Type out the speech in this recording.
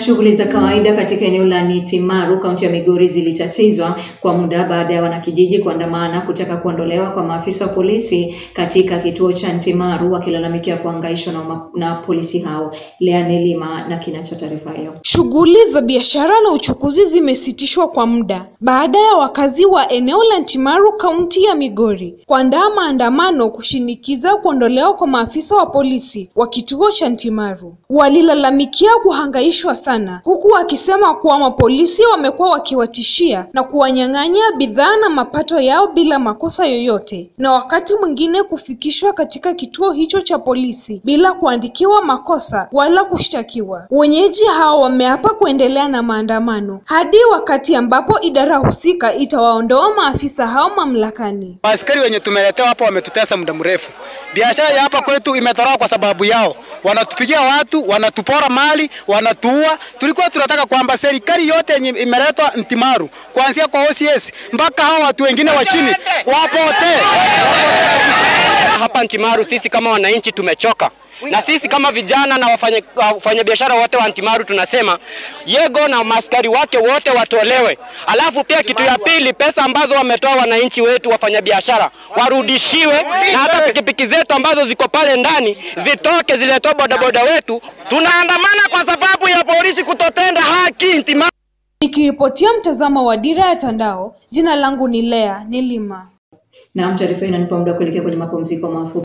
Shughuli za kawaida katika eneo la Nitimaru, kaunti ya Migori zilitatizwa kwa muda baada ya wanakijiji kuandamana kutaka kuondolewa kwa maafisa wa polisi katika kituo cha Ntimaru wakilalamikia kuhangaishwa na, ma- na polisi hao. Lea Nelima na kina cha taarifa hiyo. Shughuli za biashara na uchukuzi zimesitishwa kwa muda baada ya wakazi wa eneo la Ntimaru kaunti ya Migori kuandaa maandamano kushinikiza kuondolewa kwa maafisa wa polisi wa kituo cha Ntimaru. Walilalamikia kuhangaishwa sana huku wakisema kuwa mapolisi wamekuwa wakiwatishia na kuwanyang'anya bidhaa na mapato yao bila makosa yoyote, na wakati mwingine kufikishwa katika kituo hicho cha polisi bila kuandikiwa makosa wala kushtakiwa. Wenyeji hao wameapa kuendelea na maandamano hadi wakati ambapo idara husika itawaondoa maafisa hao mamlakani. Askari wenye tumeletewa hapa wametutesa muda mrefu. Biashara ya hapa kwetu imetoroka kwa sababu yao. Wanatupigia watu, wanatupora mali, wanatuua. Tulikuwa tunataka kwamba serikali yote yenye imeletwa Ntimaru, kuanzia kwa OCS mpaka hao watu wengine wa chini wapotee. Hapa Ntimaru sisi kama wananchi tumechoka, na sisi kama vijana na wafanya- wafanyabiashara wote wa Ntimaru tunasema Yego na maskari wake wote watolewe. Alafu pia kitu ya pili, pesa ambazo wametoa wananchi wetu wafanyabiashara warudishiwe, na hata pikipiki zetu ambazo ziko pale ndani zitoke, ziletwe bodaboda wetu. Tunaandamana kwa sababu ya polisi kutotenda haki Ntimaru. Nikiripotia mtazamo wa Dira ya Tandao, jina langu ni Lea Nilima. Na taarifa hii inanipa muda wa kuelekea kwenye mapumziko mafupi.